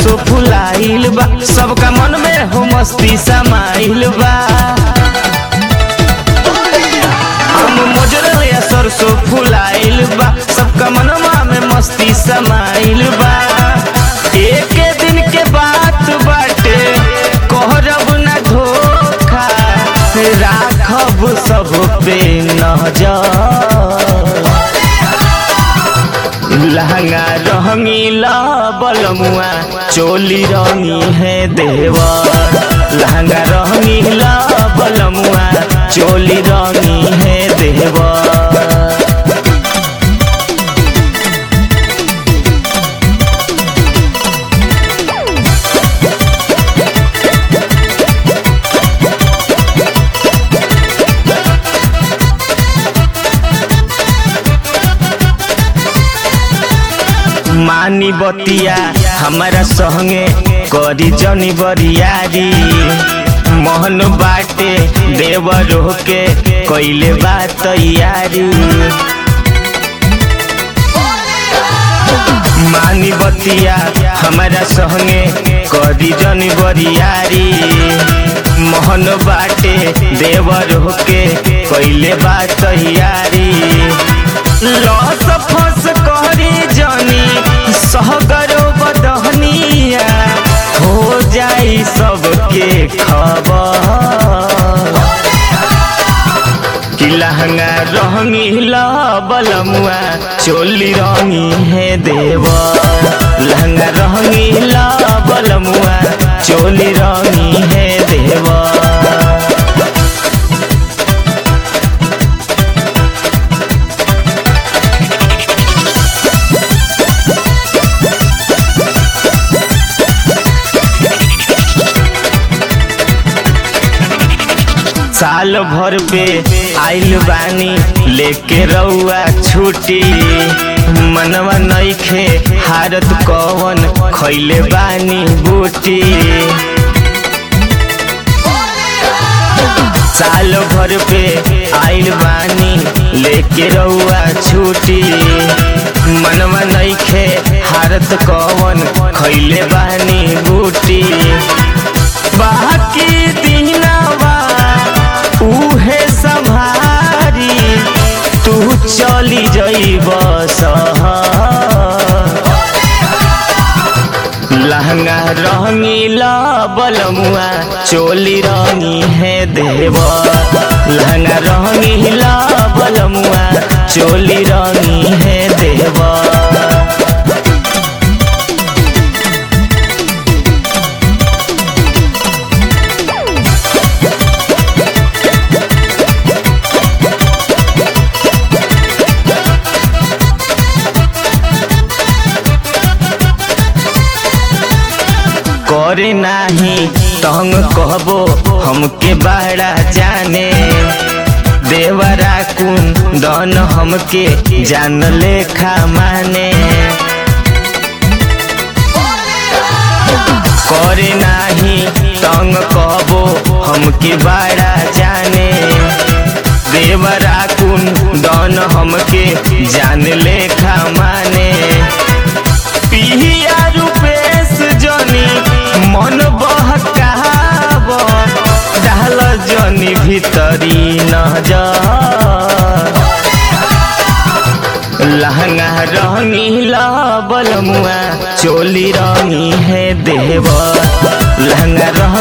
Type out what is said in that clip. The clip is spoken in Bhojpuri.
सरसों फुलाइल बा सबका मन में हो मस्ती समाइल बा हम मोजरल या सरसों फुलाइल बा सबका मनवा में मस्ती समाइल बा एक दिन के बात बाटे कहरब ना धोखा राखब सब पे नजर लहंगा रंगीला बलमुआ चोली रंगी है देवर लहंगा रंगीला बलमुआ चोली रंगी है देवर मानी बतिया हमारा संगे करी जनी बरियारी मोहन बाटे देवर के कैले बा तैयारी मानी बतिया हमारा संगे करी जनी बरियारी मोहन बाटे देवर के कैले बा तैयारी लस फस करी जनी सहगरो बदहनिया हो जाई सबके खबर कि लहंगा रंगीला बलमुआ चोली रंगी है देव लहंगा रंगीला बलमुआ चोली रंगी है देवा साल भर पे आइल बानी लेके रउआ छुट्टी मनवा नइखे हारत कवन खैले बानी बूटी साल भर पे आइल बानी लेके रउआ छुट्टी मनवा नइखे हारत कवन खैले बानी बूटी बाकी दिनवा उहे संभारी तू चली जइब लहंगा रंगीला बलमुआ चोली रंगी है देव लहंगा रंगीला बलमुआ चोली रंगी है देवा करे नाही तंग कहबो हमके बड़ा जाने देवरा कुन दन हमके जान लेखा माने करे नाही तंग कहबो हमके बड़ा जाने देवरा कुन दन हमके जान लेखा माने पिहिया रूपेश जनी मन बहकाब डाल जनी भीतरी नजर लहंगा रंगीला बलमुआ चोली रंगी है देव लहंगा रंग